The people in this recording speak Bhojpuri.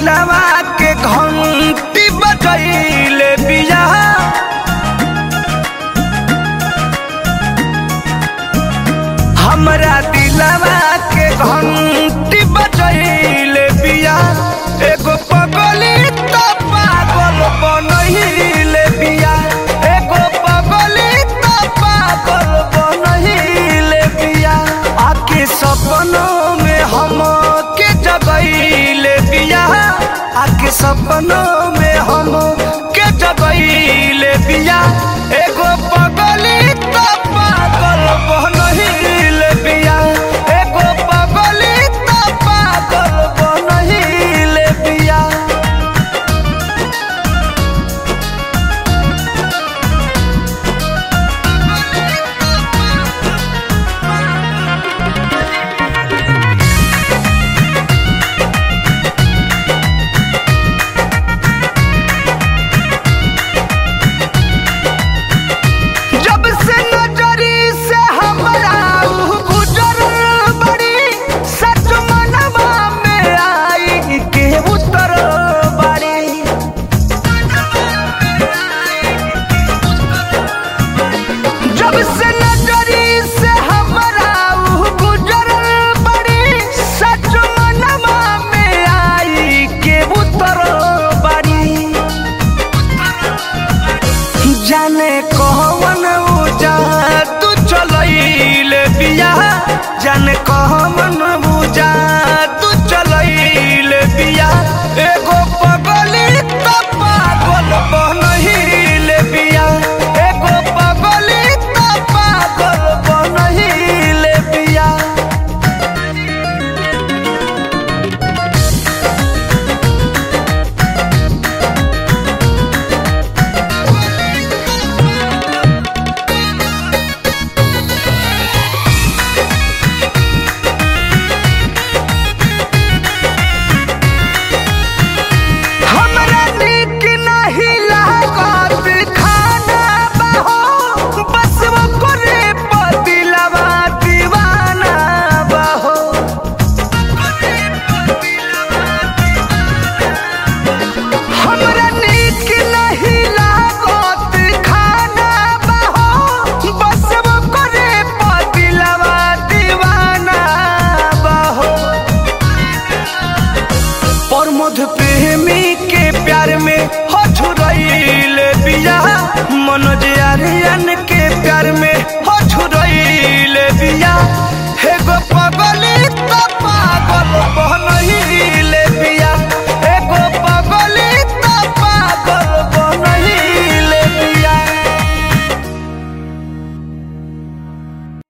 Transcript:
दिलवा के घंटी बजैले बिया हमरा दिलवा के घंटी बजैले बिया एगो पगली त पागल बनैले बिया एगो पगली त पागल बनैले बिया आके सपनों में हम के जगैले बिया आके सपनों में हम के जगैले बिया एगो पगली त पागल बनैले बिया एगो पगली त पागल बनैले बिया जब से नजरी से हमरा ऊ गुजर बड़ी सच मनवा में आई के उतर बड़ी जब से नजरी से हमरा ऊ गुजर बड़ी सच मनवा में आई के उतर बड़ी जाने कहवन उजा तू चलैले बिया जाने कहवन उजा तू चलैले बिया एगो पगली त पागल बनहिले बिया एगो पगली त पागल बनहिले बिया हमरा नीक नाही लागत खाना बहो बस वो करे पतिलवा दीवाना बहो हमरा नीक नहीं लागत खाना बहो बस वो करे पतिलवा दीवाना बहो प्रमोद प्रेमी के प्यार में हो छुरैले बिया मनोज आर्यन के प्यार में हो छुरैले बिया हे गो पगली त